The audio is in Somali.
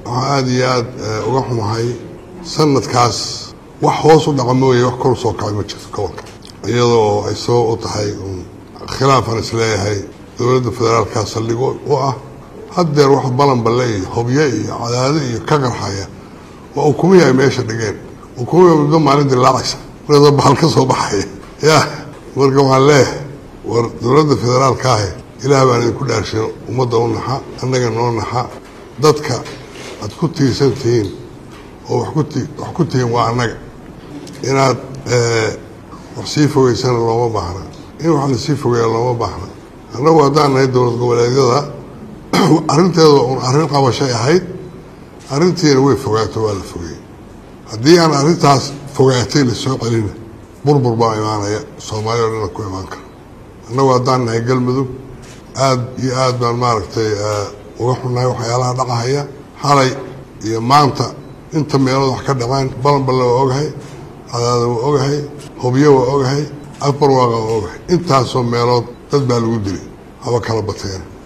waxaa aada iyo aada uga xumahay sanadkaas wax hoos u dhaqa mooye wax kor usoo kacay ma jirto gobolka iyadoo ay sabab u tahay khilaafaan isleeyahay dowladda federaalka saldhigo u ah haddeer wax balanballe iyo hobyo iyo cadaado iyo ka qarxaya waa ukumihi ay meesha dhigeen ukumihi muddo maalin dilaacaysa marada bahal ka soo baxaya ya marka waxaan leeyahay war dowladda federaalka ahe ilaah baan idinku dhaarshin ummadda u naxa annaga noo naxa dadka aad ku tiirsan tihiin oo wax ku ti wax ku tihiin waa annaga inaad wax sii fogeysana looma baahna in wax lasii fogeeya looma baahna annagu haddaan nahay dowlad goboleedyada arrinteeda un arrin qabashay ahayd arrintiina way fogaato waa la fogeeyey haddii aan arrintaas fogaatay lasoo celina burbur baa imaanaya soomaaliya o dhana ku imaan kara annagu haddaan nahay galmudug aada iyo aada baan maaragtay uga xunnahay waxyaalaha dhacahaya xalay iyo maanta inta meelood wax ka dhaceen balanballe waa ogahay cadaada waa ogahay hobyo waa ogahay afbarwaaqa waa ogahay intaasoo meelood dad baa lagu dilay haba kala bateena